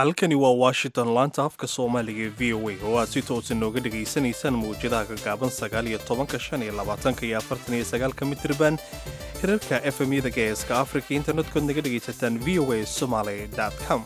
halkani waa washington laanta afka soomaaliga ee v o a oo aad si toosa nooga dhegaysanaysaan mawjadaha gagaaban sagaal iyo tobanka shan iyo labaatanka iyo afartan iyo sagaalka mitriban hirarka efemyada geeska afrika internetkood naga dhegaysataan v o a somaly com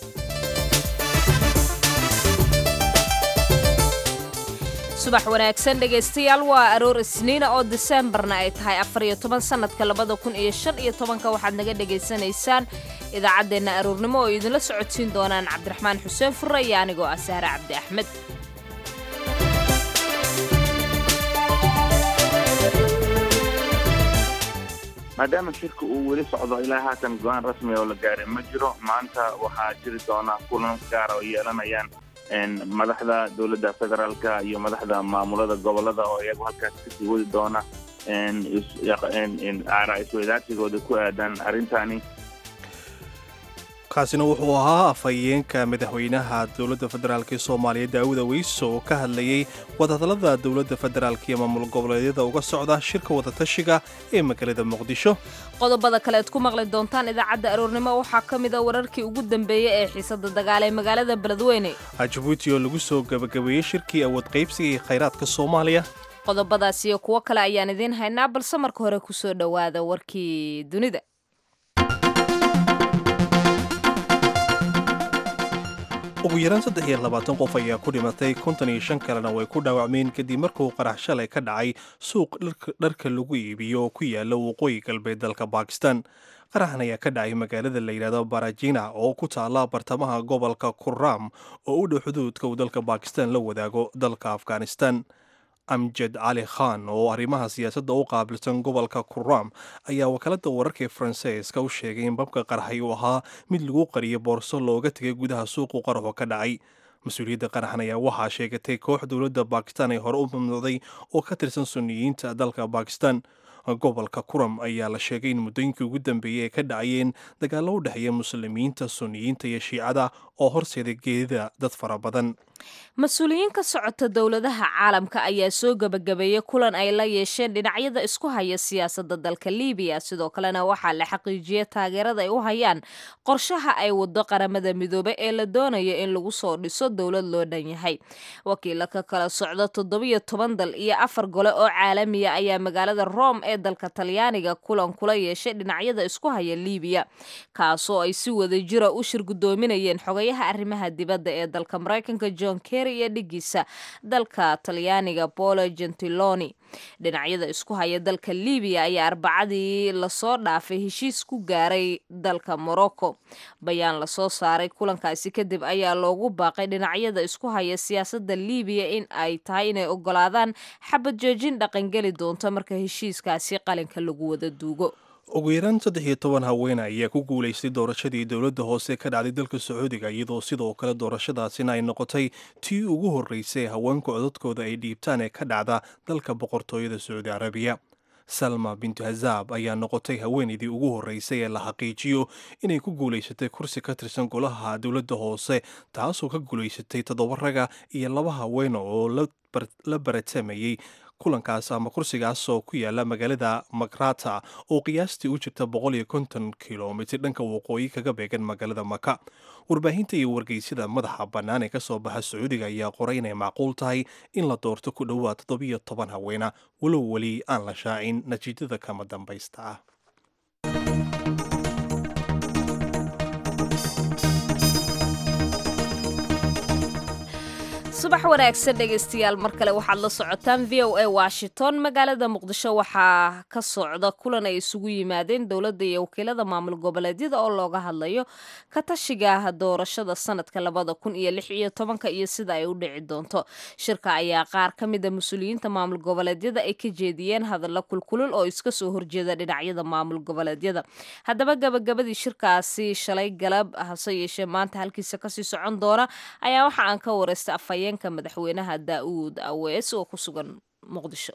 subax wanaagsan dhegaystayaal waa aroor isniina oo diseembarna ay tahay afariyo toban sannadka labada kun iyo shan iyo tobanka waxaad naga dhegaysanaysaan idaacaddeenna aroornimo oo idinla socodsiin doonaan cabdiraxmaan xuseen furre iyo anigoo ah sahre cabdi axmed maadaama shirka uu weli socdo ilaa haatan go-aan rasmi oo la gaaray ma jiro maanta waxaa jiri doona kulan gaara oo yeelanayaan madaxda dowladda federaalka iyo madaxda maamulada gobolada oo iyagu halkaas kasii wadi doona aaraa isweydaarsigooda ku aadan arrintani kaasina wuxuu ahaa afhayeenka madaxweynaha dowladda federaalk ee soomaaliya daawud aweyso oo ka hadlayey wadahadallada dowladda federaalk iyo maamul goboleedyada uga socda shirka wadatashiga ee magaalada muqdisho qodobada kale ad ku maqli doontaan idaacadda aroornimo waxaa ka mid a wararkii ugu dambeeyey ee xiisada dagaal ee magaalada beledweyne jabuuti oo lagu soo gabagabeeyey shirkii awood qaybsiga iyo khayraadka soomaaliya qodobadaas iyo kuwo kale ayaan idiin haynaa balse marka hore kusoo dhowaada warkii dunida ugu yaraan saddex iyo labaatan qof ayaa ku dhimatay konton iyo shan kalena way ku dhaawacmeen kadib markuu qarax shalay ka dhacay suuq dharka lagu iibiyo oo ku yaala waqooyi galbeed dalka bakistan qaraxan ayaa ka dhacay magaalada la yidhahdo barajina oo ku taala bartamaha gobolka kurram oo u dhow xuduudka uu dalka bakistan la wadaago dalka afghanistan amjad cali khan oo arrimaha siyaasadda u qaabilsan gobolka kurram ayaa wakaaladda wararka ee faransiiska u sheegay in babka qaraxay uu ahaa mid lagu qariyo boorso looga tegay gudaha suuqu qaraxu ka dhacay mas-uuliyadda qaraxan ayaa waxaa sheegatay koox dowladda bakistan ay hore u mamnuucday oo ka tirsan suniyiinta dalka bakistan gobolka kuram ayaa la sheegay in muddooyinkii ugu dambeeyey ay ka dhacayeen dagaallo u dhexeeya muslimiinta suniyiinta iyo shiicada oo horseeday geedida dad fara badan mas-uuliyiin ka socota dowladaha caalamka ayaa soo gebagabeeyey kulan ay la yeesheen dhinacyada isku haya siyaasadda dalka libiya sidoo kalena waxaa la xaqiijiyey taageerada ay u hayaan qorshaha ay wado qaramada midoobe ee la doonayo in lagu soo dhiso dowlad loo dhan yahay wakiila ka kala socda toddobiyo toban dal iyo afar gole oo caalamiya ayaa magaalada rome ee dalka talyaaniga kulan kula yeeshay dhinacyada isku haya libiya kaasoo ay si wada jira u shir guddoominayeen xogayaha arrimaha dibadda ee dalka maraykanka john kerry iyo dhigiisa dalka talyaaniga polo gentiloni dhinacyada isku haya dalka libiya ayaa arbacadii lasoo dhaafay heshiis ku gaaray dalka morocco bayaan lasoo saaray kulankaasi kadib ayaa loogu baaqay dhinacyada isku haya siyaasadda libiya in ay tahay inay ogolaadaan xabad joojin dhaqangeli doonto marka heshiiskaasi qalinka lagu wada duugo ugu yaraan saddex iyo toban haween ayaa ku guulaystay doorashadii dowladda hoose ka dhacday dalka sacuudiga iyadoo sidoo kale doorashadaasina ay noqotay tii ugu horreysay haweenku codadkooda ay dhiibtaan ee ka dhacda dalka boqortooyada sacuudi carabiya salma bintu hazaab ayaa noqotay haweenaydii ugu horreysay ee la xaqiijiyo inay ku guulaysatay kursi ka tirsan golaha dowladda hoose taasoo ka guulaysatay toddoba raga iyo laba haweena oo la baratamayey kulankaas ama kursigaas oo ku yaala magaalada makrata oo qiyaastii u jirta boqol iyo konton kilomitr dhanka waqooyi kaga beegan magaalada maka warbaahinta iyo wargeysyada madaxa bannaan ee kasoo baxa sacuudiga ayaa qoray inay macquul tahay in la doorto ku dhowaad toddobiyo toban haweena walow weli aan la shaacin natiijada kama dambaysta ah subax wanaagsan dhegaystayaal mar kale waxaad la socotaan v o a washington magaalada muqdisho waxaa ka socda kulan ay isugu yimaadeen dowladda iyo wakiilada maamul goboleedyada oo looga hadlayo ka tashiga doorashada sanadka labada kun iyo lix iyo tobanka iyo sida ay u dhici doonto shirka ayaa qaar ka mida mas-uuliyiinta maamul goboleedyada ay ka jeediyeen hadalla kulkulul oo iska soo horjeeda dhinacyada maamul goboleedyada haddaba gabagabadii shirkaasi shalay galab hase yeeshee maanta halkiisa kasii socon doona ayaa waxa aan ka wareystay afhayeen madaxweynaha daauud awees oo ku sugan muqdisho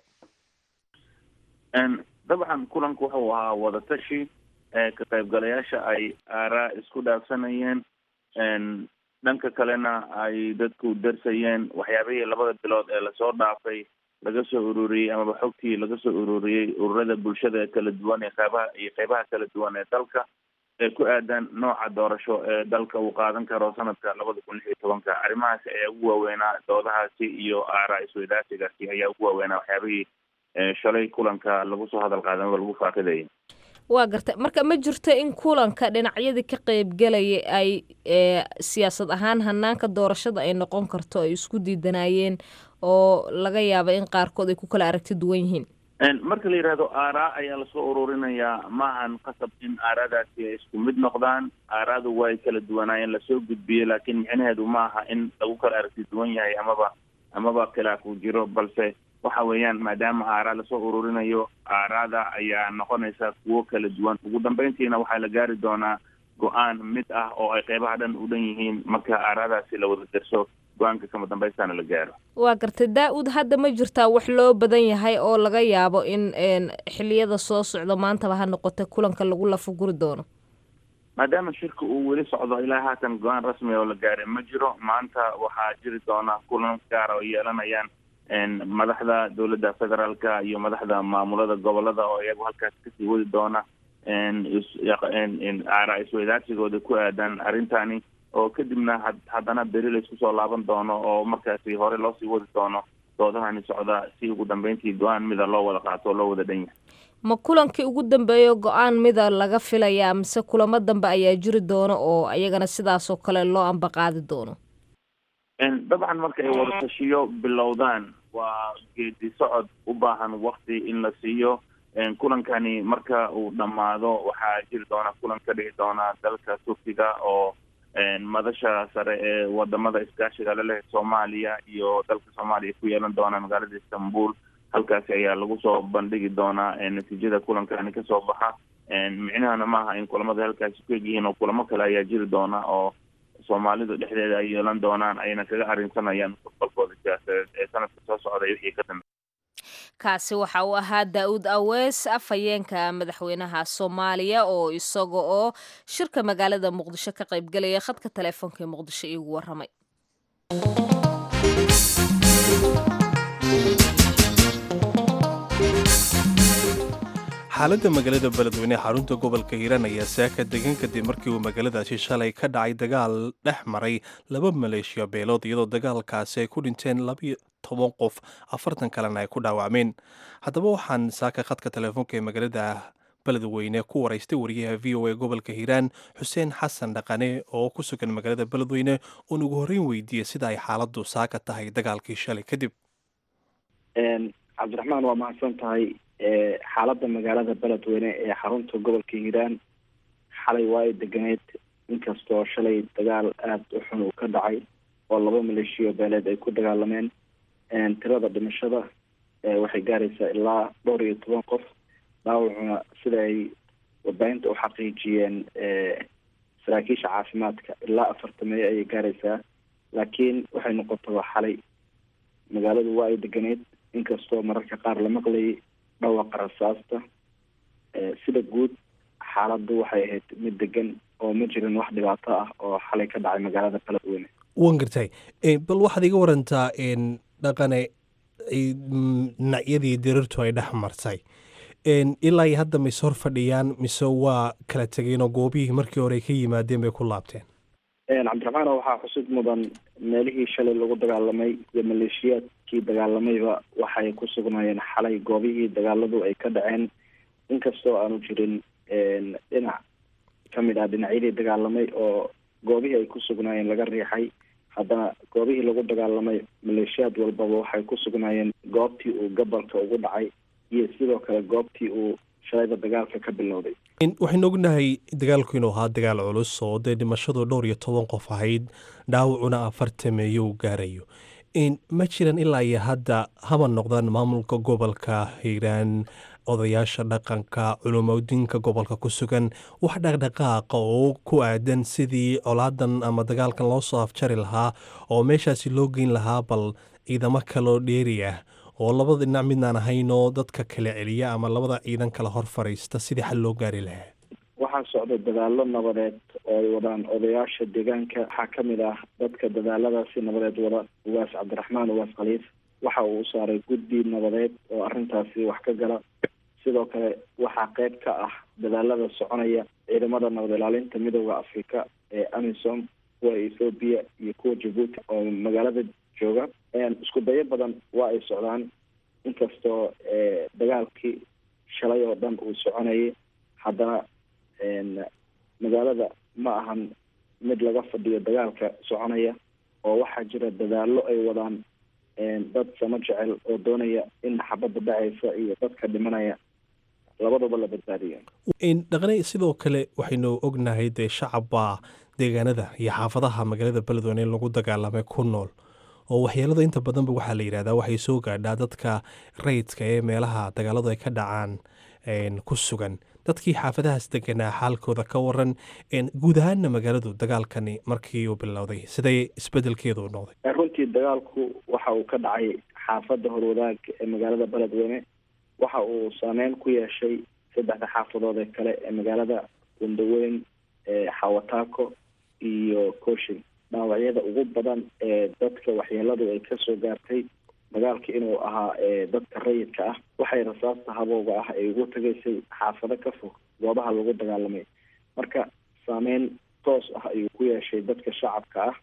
dabcan kulanku wuxuu ahaa wadatashi ka qaybgalayaasha ay aaraa isku dhaafsanayeen dhanka kalena ay dadku darsayeen waxyaabihii labada bilood ee lasoo dhaafay laga soo ururiyey amaba xogtii laga soo ururiyey ururada bulshada kala duwan ee qeybaha iyo qeybaha kala duwan ee dalka ee ku aadan nooca doorasho ee dalka uu qaadan karo sanadka labada kun lix iyo tobanka arrimahaasi ayaa ugu waaweynaa doodahaasi iyo aaraa isweydaarsigaasi ayaa ugu waaweynaa waxyaabihii shalay kulanka lagu soo hadal qaadan oo lagu faaqidayay waa gartay marka ma jirto in kulanka dhinacyadii ka qeybgelaya ay siyaasad ahaan hanaanka doorashada ay noqon karto ay isku diidanaayeen oo laga yaaba in qaarkood ay ku kala aragti duwan yihiin marka la yidhaahdo aaraa ayaa lasoo ururinayaa maahan qasab in aaraadaasi ay isku mid noqdaan aaraadu way kala duwanaayeen lasoo gudbiyey laakiin micnaheedu ma aha in lagu kala aragti duwan yahay amaba amaba khilaaf uu jiro balse waxa weeyaan maadaama aaraa lasoo ururinayo aaraada ayaa noqonaysa kuwo kala duwan ugu dambeyntiina waxaa la gaari doonaa go-aan mid ah oo ay qeybaha dhan u dhan yihiin marka aaraadaasi la wada derso go-aanka kama dambaystaana la gaaro waa gartay daa-uud hadda ma jirtaa wax loo badan yahay oo laga yaabo in xiliyada soo socdo maantaba ha noqota kulanka lagu lafaguri doono maadaama shirka uu weli socdo ilaa haatan go-aan rasmi oo la gaaray ma jiro maanta waxaa jiri doona kulan gaara oo yeelanayaan madaxda dowladda federaalka iyo madaxda maamulada gobolada oo iyagu halkaas kasii wadi doona aaraa isweydaarsigooda ku aadan arrintani oo kadibna haddana beri laysku soo laaban doono oo markaasi hore loosii wadi doono doodahani socda si ugu dambeyntii go-aan mida loo wada qaato oo loo wada dhan yahay ma kulankii ugu dambeeyo go-aan mida laga filayaa mise kulamo dambe ayaa jiri doono oo ayagana sidaasoo kale loo ambaqaadi doono dabcan marka ay wada tashiyo bilowdaan waa geedi socod u baahan wakti in la siiyo kulankani marka uu dhammaado waxaa jiri doona kulan ka dhici doona dalka turkiga oo madasha sare ee wadamada iskaashiga laleh soomaaliya iyo dalka soomaaliya ku yeelan doona magaalada istanbul halkaasi ayaa lagu soo bandhigi doonaa natiijada kulankani kasoo baxa micnahana maaha in kulamada halkaasi ku egyihiin oo kulamo kale ayaa jiri doona oo soomaalidu dhexdeeda ay yeelan doonaan ayna kaga arrinsanayaan mustaqbalkooda siyaasadeed ee sanadka soo socday wixii ka dambe kaasi waxa uu ahaa daa-uud awees afhayeenka madaxweynaha soomaaliya oo isaga oo shirka magaalada muqdisho ka qaybgelaya khadka teleefoonka ee muqdisho iigu waramay xaaladda magaalada beledweyne xarunta gobolka hiiraan ayaa saaka degan kadib markii uu magaaladaasi shalay ka dhacay dagaal dhex maray laba maleeshiya beelood iyadoo dagaalkaasi ay ku dhinteen labiyo toban qof afartan kalena ay ku dhaawacmeen haddaba waxaan saaka khadka teleefoonka ee magaalada beledweyne ku waraystay wariyaha v o a gobolka hiiraan xuseen xasan dhaqane oo ku sugan magaalada beledweyne uon ugu horreyn weydiiyey sida ay xaaladdu saaka tahay dagaalkii shalay kadib cabdiraxmaan waa mahadsan tahay xaaladda magaalada beledweyne ee xarunta gobolka hiiraan xalay waa ay deganeed inkastoo shalay dagaal aada u xun uu ka dhacay oo laba maleeshiyo beeleed ay ku dagaalameen tirada dhimashada waxay gaaraysaa ilaa dhowr iyo toban qof dhaawacuna sida ay warbaahinta u xaqiijiyeen saraakiisha caafimaadka ilaa afartameeyo ayay gaaraysaa laakiin waxay noqotaba xalay magaaladu waa ay deganeed inkastoo mararka qaar la maqlayay dhawaqa rasaasta sida guud xaaladdu waxay ahayd mid degan oo ma jirin wax dhibaato ah oo xalay ka dhacay magaalada beledweyne wan gartay bal waxaad iga warantaa dhaqane dhinacyadii dirirtu ay dhex martay ilaa iyo hadda mise hor fadhiyaan mise waa kala tegeen oo goobihii markii hore ay ka yimaadeen bay ku laabteen cabdiraxmaan waxaa xusud mudan meelihii shalay lagu dagaalamay iyo maleeshiyaadkii dagaalamayba waxay ku sugnaayeen xalay goobihii dagaaladu ay ka dhaceen inkastoo aanu jirin dhinac kamid ah dhinacyadii dagaalamay oo goobihii ay ku sugnaayeen laga riixay haddana goobihii lagu dagaalamay maleeshiyaad walbaba waxay ku sugnaayeen goobtii uu gobolka ugu dhacay iyo sidoo kale goobtii uu shalayda dagaalka ka bilowday waxaynu ognahay dagaalku inuu ahaa dagaal culus oo dee dhimashadu dhowr iyo toban qof ahayd dhaawacuna afartameeyo uu gaarayo ma jiran ilaa iyo hadda haba noqdaan maamulka gobolka hiiraan odayaasha dhaqanka culumodiinka gobolka ku sugan wax dhaqdhaqaaqa oo ku aadan sidii colaadan ama dagaalkan loo soo afjari lahaa oo meeshaasi loo geyn lahaa bal ciidamo kaloo dheeri ah oo labada dhinac midnaan ahayn oo dadka kala celiya ama labada ciidan kala hor fariista sidii xal loo gaari lahaa waxaa socda dadaalo nabadeed oo ay wadaan odayaasha deegaanka waxaa ka mid ah dadka dadaaladaasi nabadeed wada ugaas cabdiraxmaan ugaas khaliif waxa uu saaray guddi nabadeed oo arrintaasi wax ka gala sidoo kale waxaa qeyb ka ah dadaalada soconaya ciidamada nabad ilaalinta midooda africa ee amisom kuwa ethoobiya iyo kuwa jabuuti oo magaalada jooga isku dayo badan waa ay socdaan inkastoo dagaalkii shalay oo dhan uu soconayay haddana magaalada ma ahan mid laga fadhiyo dagaalka soconaya oo waxaa jira dadaallo ay wadaan dad sama jecel oo doonaya in xabadda dhacaysa iyo dadka dhimanaya labadaba la badbaadiyo dhaqnay sidoo kale waxaynu ognahay dee shacabba deegaanada iyo xaafadaha magaalada beledweyne in lagu dagaalamay ku nool oo waxyeelada inta badanba waxaa la yidhahdaa waxay soo gaadhaa dadka rayidka ee meelaha dagaaladu ay ka dhacaan ku sugan dadkii xaafadahaas deganaa xaalkooda ka waran guud ahaanna magaaladu dagaalkani markii uu bilowday siday isbedelkeedu noqday runtii dagaalku waxa uu ka dhacay xaafadda horwadaag ee magaalada beledweyne waxa uu saameyn ku yeeshay saddexda xaafadood ee kale ee magaalada gundaweyn xawataako iyo kooshin dhaawacyada ugu badan ee dadka waxyeeladu ay kasoo gaartay dagaalka inuu ahaa dadka rayidka ah waxay rasaasta habowga ah ay ugu tagaysay xaafado ka fog goobaha lagu dagaalamay marka saameyn toos ah ayuu ku yeeshay dadka shacabka ah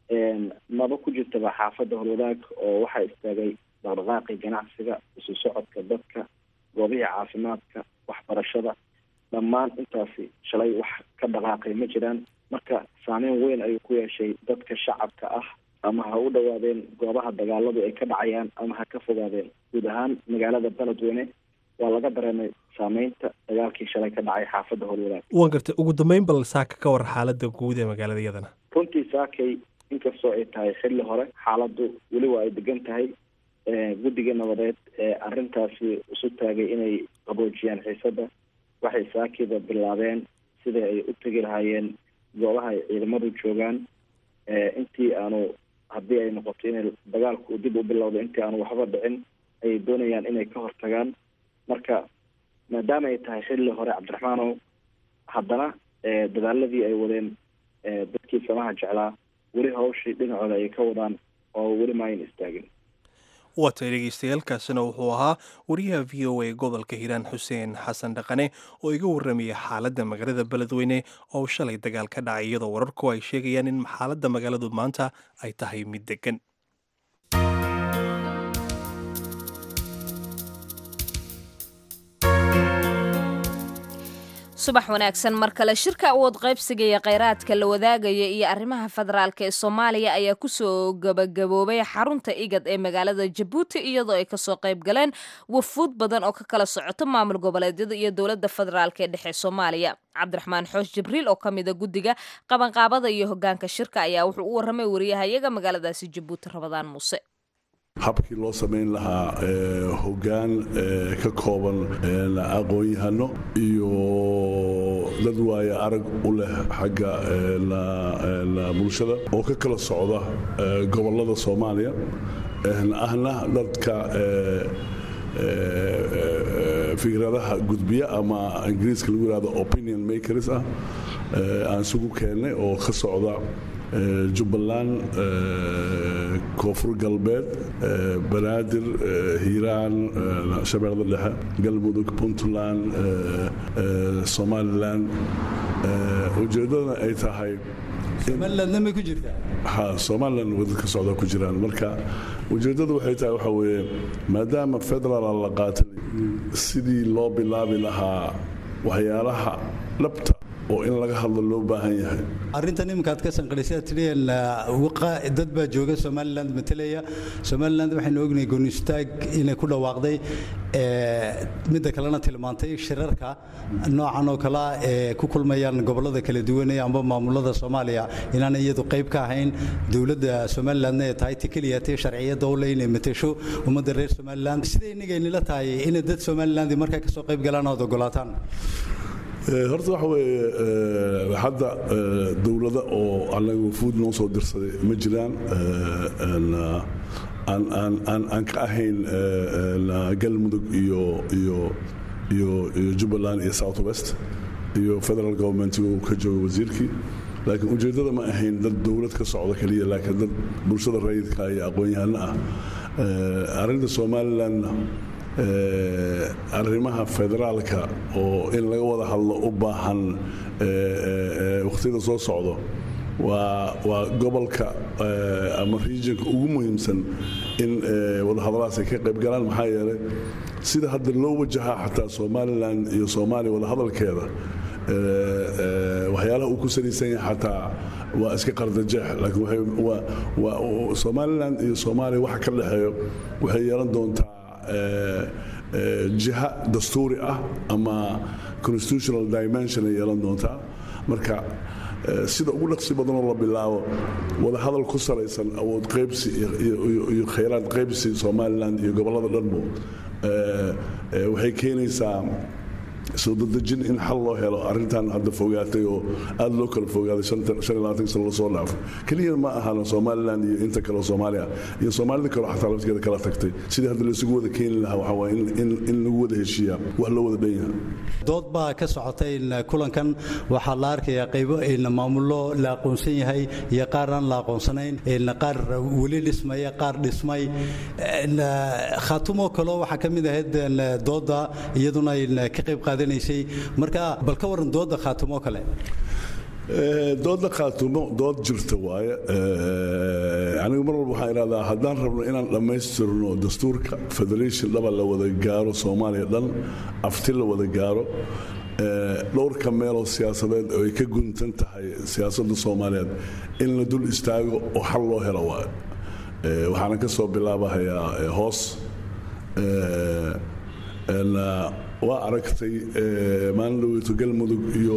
maba ku jirtaba xaafadda horwadaag oo waxaa istaagay dhaqdhaqaaqii ganacsiga isu socodka dadka goobihii caafimaadka waxbarashada dhammaan intaasi shalay wax ka dhaqaaqay ma jiraan marka saameyn weyn ayuu ku yeeshay dadka shacabka ah ama ha u dhawaadeen goobaha dagaaladu ay ka dhacayaan ama ha ka fogaadeen guud ahaan magaalada beledweyne waa laga dareemay saameynta dagaalkii shalay ka dhacay xaafadda horwadaag waan gartay ugu dambeyn bal saaka ka war xaalada guud ee magaalada iyadana runtii saakay inkastoo ay tahay xilli hore xaaladdu weli waa ay degan tahay guddiga nabadeed ee arrintaasi isu taagay inay qaboojiyaan xiisadda waxay saakiba bilaabeen sidai ay u tegi lahaayeen goobaha ay ciidamadu joogaan intii aanu haddii ay noqoto inay dagaalku dib u bilowdo intii aanu waxba dhicin ayay doonayaan inay ka hortagaan marka maadaama ay tahay xilli hore cabdiraxmaanow haddana dadaaladii ay wadeen dadkii samaha jeclaa weli hawshii dhinacooda ayay ka wadaan oo weli maayan istaagin waa tay dhegeystayaaalkaasina wuxuu ahaa wariyaha v o a gobolka hiiraan xuseen xasan dhaqane oo iga warramaya xaaladda magaalada beledweyne oo shalay dagaal ka dhacay iyadoo wararku ay sheegayaan in xaaladda magaaladu maanta ay tahay mid degan subax wanaagsan mar kale shirka awood qaybsiga iyo kheyraadka la wadaagaya iyo arrimaha federaalk ee soomaaliya ayaa kusoo gabagaboobay xarunta igad ee magaalada jabuuti iyadoo ay kasoo qayb galeen wafuud badan oo ka kala socoto maamul goboleedyada iyo dowladda federaalk ee dhexe soomaaliya cabdiraxmaan xoosh jibriil oo ka mida guddiga qabanqaabada iyo hogaanka shirka ayaa wuxuu u warramay wariyahayaga magaaladaasi jabuuti rabadaan muuse habkii loo samayn lahaa hoggaan ka kooban aqoon-yahano iyo dad waaya arag u leh xagga bulshada oo ka kala socda gobollada soomaaliya ahna dadka fikradaha gudbiya ama ingiriiska lagu yihahdo opinion makers ah aan isugu keennay oo ka socda jubbaland koonfur galbeed banaadir hiiraan shabeellada dhexe galmudug puntland somalilan ujeeddadana ay tahay somalilandna may ku jirtaa ha somaliland wadad ka socda ku jiraan marka ujeeddadu waxay tahay waxa weeye maadaama federaal la qaatay sidii loo bilaabi lahaa waxyaalaha dhabta oo in laga hadlo loo baahan yahay arrintan iminkaad ka sanqadhisay tidhiyeen dad baa jooga somaliland matelaya somaliland waxaynu ognahay goonistaag inay ku dhawaaqday midda kalena tilmaantay shirarka noocan oo kalea ee ku kulmayaan gobollada kala duwanee amba maamulada soomaaliya inaanay iyadu qayb ka ahayn dowladda somalilandna ee tahay ti keliya tee sharciyadda u le inay matesho ummadda reer somaliland siday inagaynila tahay inay dad somaliland markaa kasoo qayb galaan ood ogolaataan horta waxa weeye hadda dowlada oo anaga wafuud noo soo dirsaday ma jiraan aan ka ahayn galmudug iyo iyo iyo iyo jubbaland iyo south west iyo federal government uu ka jooga wasiirkii laakiin ujeeddada ma ahayn dad dowlad ka socda keliya laakiin dad bulshada rayidka iyo aqoon-yahano ah arrinta somalilandna arrimaha federaalka oo in laga wada hadlo u baahan wakhtiyada soo socdo waa waa gobolka ama regionka ugu muhiimsan in wadahadalahaas ay ka qayb galaan maxaa yeelay sida hadda loo wajahaa xataa somalilan iyo soomaaliya wadahadalkeeda waxyaalaha uu ku salaysan yahay xataa waa iska qardajeex laakiin somalilan iyo soomaaliya waxa ka dhexeeyo waxay yeelan doontaa jiha dastuuri ah ama constitutional dimension ay yeelan doontaa marka sida ugu dhaqsi badanoo la bilaabo wadahadal ku salaysan awood qaybsi iyo khayraad qaybsi somalilan iyo gobollada dhanbo waxay keenaysaa soo dadejin in xal loo helo arrintan hadda fogaatay oo aad loo kala fogaaday sano lasoo dhaafo keliya ma ahana somalilan iyo inta kaleo soomaaliya iyo soomaalida kaleo xataa laftigeeda kala tagtay sidii hadda laysugu wada keeni lahaa waxaa waay in lagu wada heshiiyaa wax loo wada dhan yahay dood baa ka socotay kulankan waxaa la arkayaa qaybo maamullo la aqoonsan yahay iyo qaar aan la aqoonsanayn qaar weli dhismaya qaar dhismay khaatumo kaloo waxaa ka mid ahayd dooda iyaduna ka qayb qaadanaysay marka bal ka waran dooda khaatumo kale dooda khaatumo dood jirta waaye anigu mar walba waxaan idhahdaa haddaan rabno inaan dhammaystirno dastuurka federation dhaba la wada gaaro soomaaliya dhan afti la wada gaaro dhowrka meeloo siyaasadeed oo ay ka guntan tahay siyaasadda soomaaliyeed in la dul istaago oo xal loo helo waaye waxaana ka soo bilaabahayaa hoos waa aragtay maalin dhaweyto galmudug iyo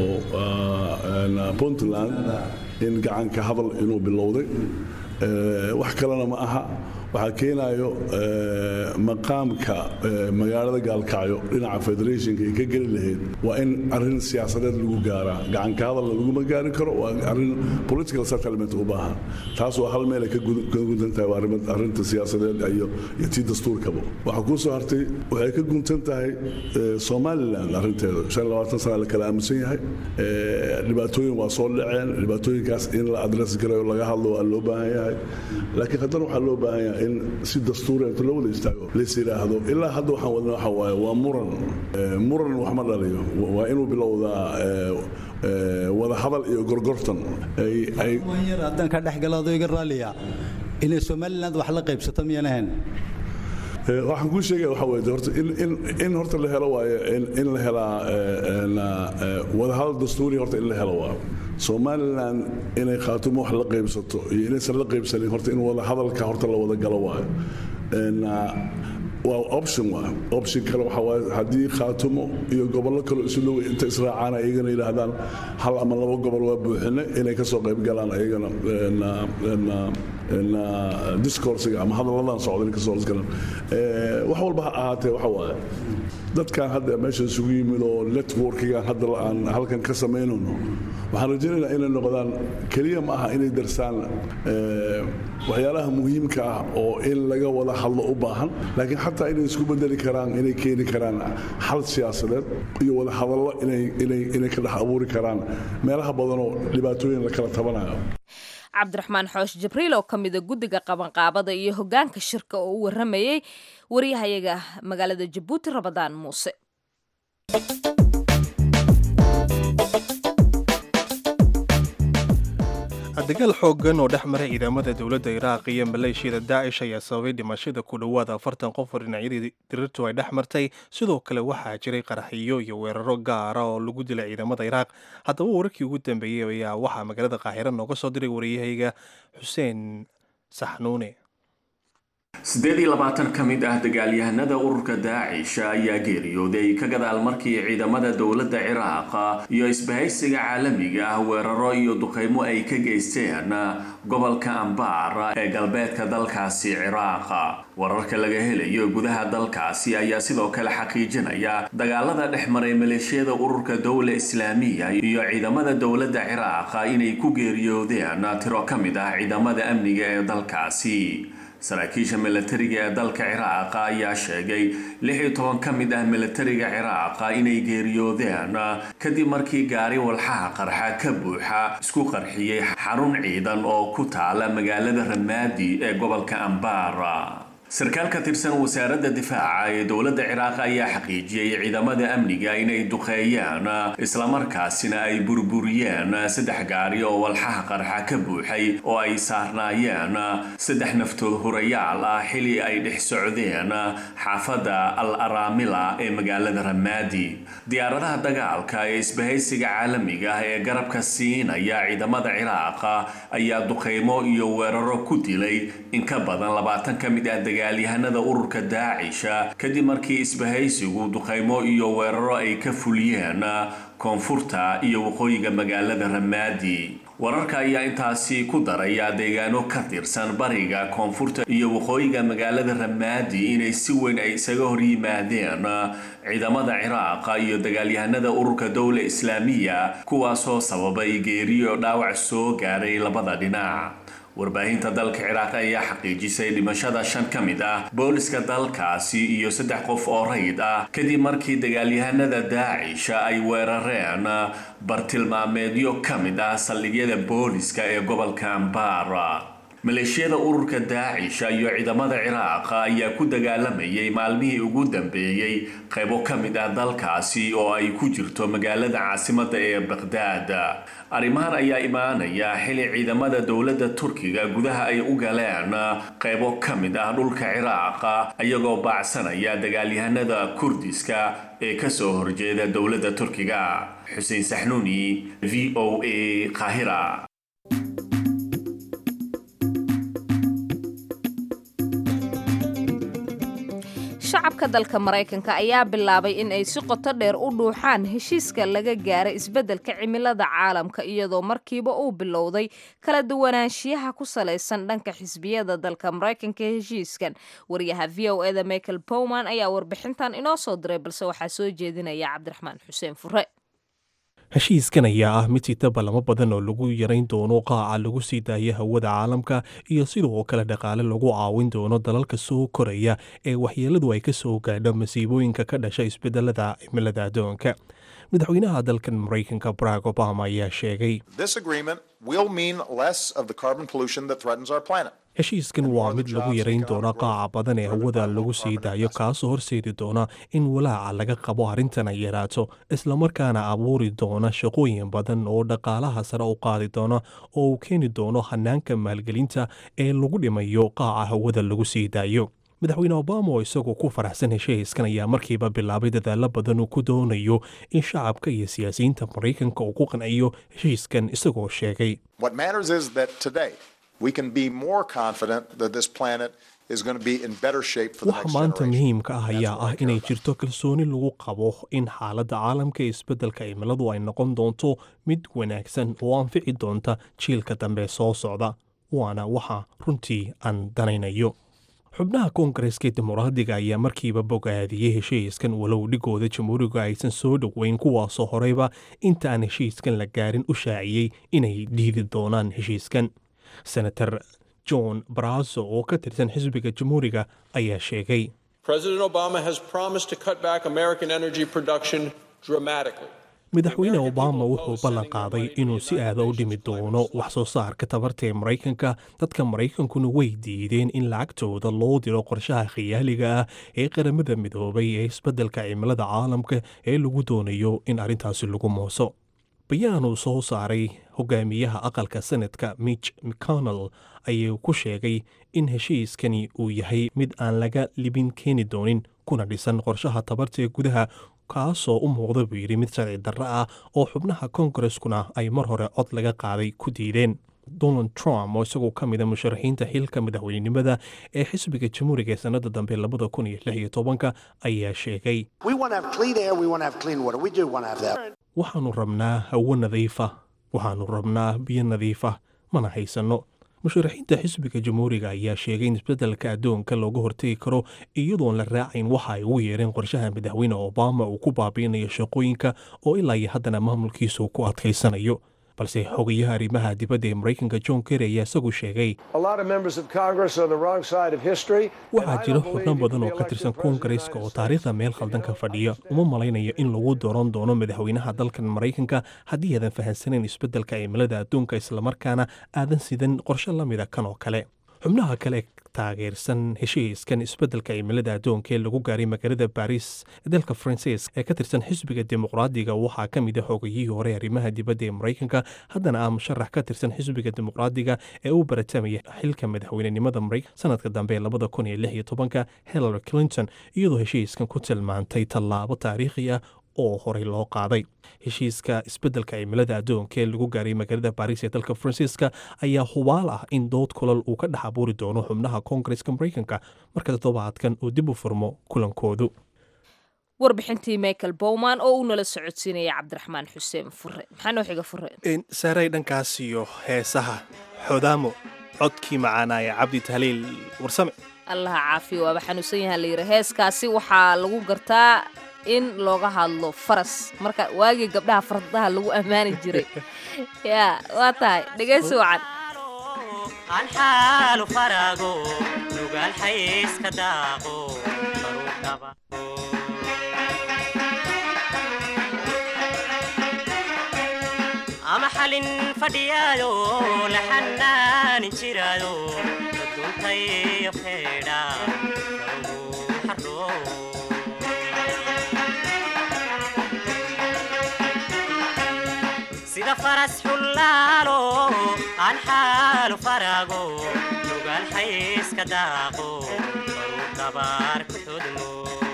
puntland in gacanka hadal inuu bilowday wax kalena ma aha waxaa keenayo maqaamka magaalada gaalkacyo dhinaca federationka ay ka geli lahayd waa in arin siyaasadeed lagu gaaraa gacanka hadalna laguma gaari karo waa arin political settlement u baahan taas waa hal meel ay ka guntan tahay waa arrinta siyaasadeed iyo iyo tii dastuurkaba waxaa kuu soo hartay waxay ka guntan tahay somaliland arrinteeda shan labaatan sana la kala aaminsan yahay dhibaatooyin waa soo dhaceen dhibaatooyinkaas in la adress garayo laga hadlo waa loo baahan yahay laakiin haddana waxaa loo baahan yahay in si dastuuri inta loo wada istaago lays yidhaahdo ilaa hadda waxaan wadna waxa waaye waa muran muran wax ma dhaliyo waa inuu bilowdaa wada hadal iyo gorgortan yar haddaan ka dhexgalaado iga raaliya inay somaliland wax la qaybsato miyaan ahayn waxaan kuu sheegaya waxa weeye horta in horta la helo waaye in la helaa wadahadal dastuuri horta in la helo waa somaliland inay khaatumo wax la qaybsato iyo inaysan la qaybsanin horta in wada hadalka horta la wada galo waayo waa option waa option kale waxa waaye haddii khaatumo iyo gobollo kale isu dhow inta israacaan ayagana yidhaahdaan hal ama laba gobol waa buuxine inay ka soo qayb galaan ayagana discoursiga ama hadalladan socda inay ka soo galaan wax walba ha ahaatee waxa waaye dadkan hadda meesha isugu yimid oo networkigan hadda aan halkan ka samaynayno waxaan rajaynaynaa inay noqdaan keliya ma aha inay darsaan waxyaalaha muhiimka ah oo in laga wada hadlo u baahan laakiin xataa inay isku bedeli karaan inay keeni karaan xal siyaasadeed iyo wada hadallo inay ka dhex abuuri karaan meelaha badanoo dhibaatooyin la kala tabanayo cabdiraxmaan xoosh jibriil oo ka mida guddiga qabanqaabada iyo hoggaanka shirka oo u warramayey waryahayaga magaalada jabuuti rabadaan muuse dagaal xooggan oo dhex maray ciidamada dowladda iraaq iyo maleeshiyada daacish ayaa sababay dhimashada ku dhowaada afartan qof oo dhinacyadii dirirtu ay dhex martay sidoo kale waxaa jiray qaraxiyo iyo weeraro gaara oo lagu dilay ciidamada iraaq haddaba wararkii ugu dambeeyey ayaa waxaa magaalada qaahiro nooga soo diray wariyahayga xuseen saxnuune siddeed iyo labaatan ka mid ah dagaalyahanada ururka daacish ayaa geeriyooday ka gadaal markii ciidamada dowladda ciraaq iyo isbahaysiga caalamiga ah weeraro iyo duqeymo ay ka geysteen gobolka ambaar ee galbeedka dalkaasi ciraaq wararka laga helayo gudaha dalkaasi ayaa sidoo kale xaqiijinaya dagaalada dhex maray maleeshiyada ururka dowla islaamiya iyo ciidamada dowladda ciraaq inay ku geeriyoodeen tiro ka mid ah ciidamada amniga ee dalkaasi saraakiisha milatariga ee dalka ciraaq ayaa sheegay lix iyo toban ka mid ah milatariga ciraaq inay geeriyoodeen kadib markii gaari walxaha qarxa ka buuxa isku qarxiyey xarun ciidan oo ku taala magaalada ramaadi ee gobolka ambaara sarkaal ka tirsan wasaaradda difaaca ee dowladda ciraaq ayaa xaqiijiyey ciidamada amniga inay duqeeyaan islamarkaasina ay burburiyeen saddex gaari oo walxaha qarxa ka buuxay oo ay saarnaayeen saddex naftood hurayaal ah xili ay dhex socdeen xaafadda al araamila ee magaalada ramaadi diyaaradaha dagaalka ee isbahaysiga caalamiga ah ee garabka siinaya ciidamada ciraaq ayaa duqeymo iyo weeraro ku dilay in ka badan labaatan ka mid ah dagaalyahanada ururka daacisha kadib markii isbahaysigu duqeymo iyo weeraro ay ka fuliyeen koonfurta iyo waqooyiga magaalada ramaadi wararka ayaa intaasi ku daraya deegaano ka tirsan bariga koonfurta iyo waqooyiga magaalada ramaadi inay si weyn ay isaga hor yimaadeen ciidamada ciraaqa iyo dagaalyahanada ururka dowla islaamiya kuwaasoo sababay geeriyo dhaawac soo gaaray labada dhinac warbaahinta dalka ciraaq ayaa xaqiijisay dhimashada shan ka mid ah booliska dalkaasi iyo saddex qof oo rayid ah kadib markii dagaalyahanada daacisha ay weerareen bartilmaameedyo ka mid ah saldhigyada booliska ee gobolka ambara maleeshiyada ururka daacisha iyo ciidamada ciraaq ayaa ku dagaalamayay maalmihii ugu dambeeyey qaybo ka mid ah dalkaasi oo ay ku jirto magaalada caasimadda ee baqhdaad arrimahan ayaa imaanaya xili ciidamada dowladda turkiga gudaha ay u galeen qaybo ka mid ah dhulka ciraaq iyagoo baacsanaya dagaalyahanada kurdiska ee kasoo horjeeda dowladda turkiga xuseen saxnuuni v o a qaahira shacabka dalka maraykanka ayaa bilaabay in ay si qoto dheer u dhuuxaan heshiiska laga gaaray isbeddelka cimilada caalamka iyadoo markiiba uu bilowday kala duwanaanshiyaha ku salaysan dhanka xisbiyada dalka maraykanka heshiiskan wariyaha v o eda michael bowman ayaa warbixintan inoo soo diray balse waxaa soo jeedinaya cabdiraxmaan xuseen fure heshiiskan ayaa ah mid sita ballamo badan oo lagu yarayn doono qaaca lagu sii daayo hawada caalamka iyo sidoo kale dhaqaale lagu caawin doono dalalka soo koraya ee waxyeeladu ay ka soo gaadho masiibooyinka ka dhasha isbedelada cimilada addoonka madaxweynaha dalkan maraykanka barack obama ayaa sheegay heshiiskan waa mid lagu yarayn doona qaaca badan ee hawada lagu sii daayo kaasoo horseedi doona in walaaca laga qabo arrintan ay yaraato islamarkaana abuuri doona shaqooyin badan oo dhaqaalaha sare u qaadi doona oo uu keeni doono hanaanka maalgelinta ee lagu dhimayo qaaca hawada lagu sii daayo madaxweyne obama oo isagoo ku faraxsan heshiiskan ayaa markiiba bilaabay dadaalo badan uu ku doonayo in shacabka iyo siyaasiyiinta maraykanka uu ku qanciyo heshiiskan isagoo sheegay waxa maanta muhiimka ah ayaa ah inay jirto kalsooni lagu qabo in xaaladda caalamka ee isbeddelka cimiladu ay noqon doonto mid wanaagsan oo anfici doonta jiilka dambe soo socda waana waxa runtii aan danaynayo xubnaha koongareska dimuqraadiga ayaa markiiba bogaadiyey heshiiskan walow dhigooda jamhuuriga aysan soo dhoweyn kuwaasoo horeyba inta aan heshiiskan la gaarin u shaaciyey inay dhiidi doonaan heshiiskan senator john barazo oo ka tirsan xisbiga jamhuuriga ayaa sheegay madaxweyne obama wuxuu ballan qaaday inuu si aada u dhimi doono wax soo saarka tabarta ee maraykanka dadka maraykankuna way diideen in lacagtooda loo diro qorshaha khiyaaliga ah ee qaramada midoobay ee isbeddelka cimilada caalamka ee lagu doonayo in arrintaasi lagu mooso bayaan uu soo saaray hogaamiyaha aqalka senadka mitch mcconnell ayuu ku sheegay in heshiiskani uu yahay mid aan laga libin keeni doonin kuna dhisan qorshaha tabarta ee gudaha kaasoo u muuqda buu yidhi mid sharci darro ah oo xubnaha kongareskuna ay mar hore cod laga qaaday ku diideen donald trump oo isagoo ka mida musharaxiinta xilka madaxweynenimada ee xisbiga jamhuuriga ee sannada dambe labada kun iyo lix iyo tobanka ayaa sheegay waxaannu rabnaa hawo nadiifa waxaannu rabnaa biyo nadiifa mana haysanno musharaxiinta xisbiga jamhuuriga ayaa sheegay in isbeddelka addoonka looga hortegi karo iyadoon la raacayn waxa ay ugu yeereen qorshaha madaxweyne obama uu ku baabiinayo shaqooyinka oo ilaa iyo haddana maamulkiisu ku adkaysanayo balse xogayaha arrimaha dibadda ee maraykanka john kerry ayaa isagu sheegay waxaa jira xubno badan oo ka tirsan koongareska oo taariikhda meel khaldan ka fadhiya uma malaynayo in lagu dooran doono madaxweynaha dalkan maraykanka haddii aadan fahamsanayn isbeddelka cimilada adduunka islamarkaana aadan sidan qorshe la mida kan oo kale xubnaha kale taageersan heshiiskan isbeddelka cimilada addoonka ee lagu gaaray magaalada baris ee dalka faransiis ee ka tirsan xisbiga dimuqraadiga waxaa ka mid a xoogayihii hore arrimaha dibadda ee maraykanka haddana ah musharax ka tirsan xisbiga dimuqraadiga ee u baratamaya xilka madaxweynenimada maraykan sanadka dambe ee labada kun iyo lix iyo tobanka hillary clinton iyadoo heshiiskan ku tilmaantay tallaabo taariikhi ah oo horey loo qaaday heshiiska isbeddelka cimilada addoonka ee lagu gaaray magaalada baris ee dalka faransiiska ayaa hubaal ah in dood kulal uu ka dhex abuuri doono xubnaha koongareska maraykanka marka toddobaadkan uu dib u furmo kulankoodu warbixintii michael bowman oo uu nala socodsiinaya cabdiraxmaan xuseen fure maxaa noo xiga fure saaray dhankaas iyo heesaha xodaamo codkii macaanaaya cabdi tahliil warsame allaha caafiya waaba xanuunsan yahaa layidhi heeskaasi waxaa lagu gartaa in looga hadlo faras marka waagii gabdhaha fardaha lagu ammaani jiray ya waa tahay dhegaysi wacan anxaalu farago nugaal xayska daaqo barudhaba ama xalin fadhiyaayo la xanaanin jiraayo duntayo feedha karugu xardho sida faras xullaalo aan xaalu farago nugaal xayska daaqo baruu dabaar ku xudmo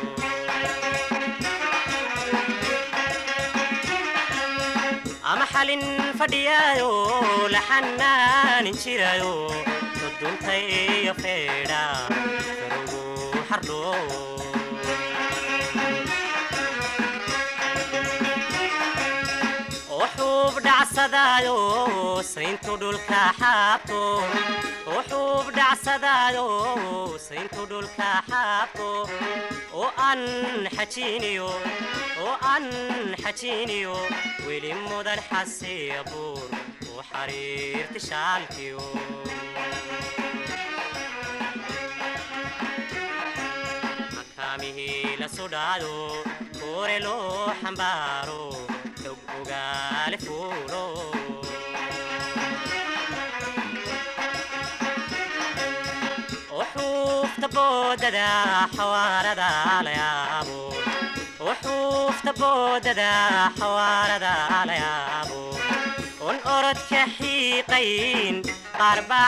ama xalin fadhiyaayo la xanaanin jirayo duduntayo feedha karugu xardho wuxuub dhacsadaayo sayntu dhulka xaabto wuxuub dhacsadaayo sayntu dhulka xaabto oo aan xajiiniyo oo aan xajiiniyo weli mudan xasiya buur u xariirti shaalkiyo makaamihii la sudhaado koore loo xambaaro xog ogaale fuulo وحوفت بوددا حواردا ليابو وحوفت بوددا حواردا ليابو ون أرد كحيقين قرب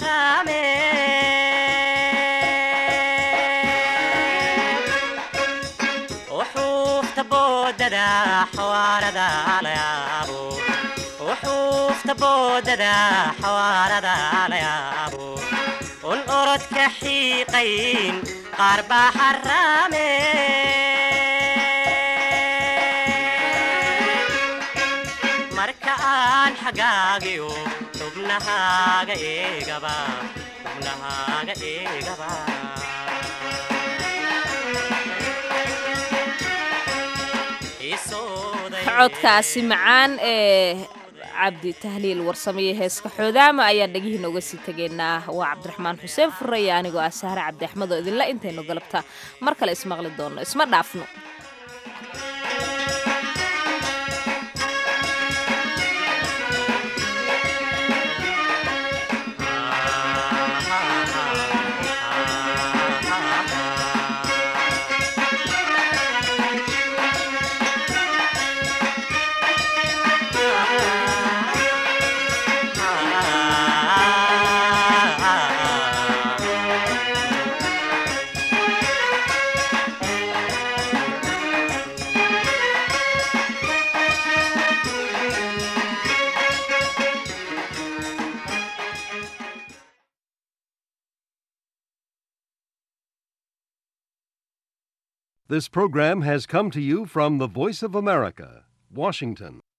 حرامي وحوفت بوددا حواردا ليابو وحوفت بوددا حواردا ليابو un orod ka xiiqayn qaar baa xaraame marka aan xagaagiyo xubnahaaga eegaba xubnahaaga eegaba codkaasi macaan ee cabdi tahliil warsamaye heeska xoodaama ayaan dhegihiina uga sii tegaynaa waa cabdiraxmaan xuseen fure iyo anigoo ah sahre cabdi axmed oo idinla intaynu galabta mar kale ismaqli doonno isma dhaafno This program has come to you from the Voice of America, Washington.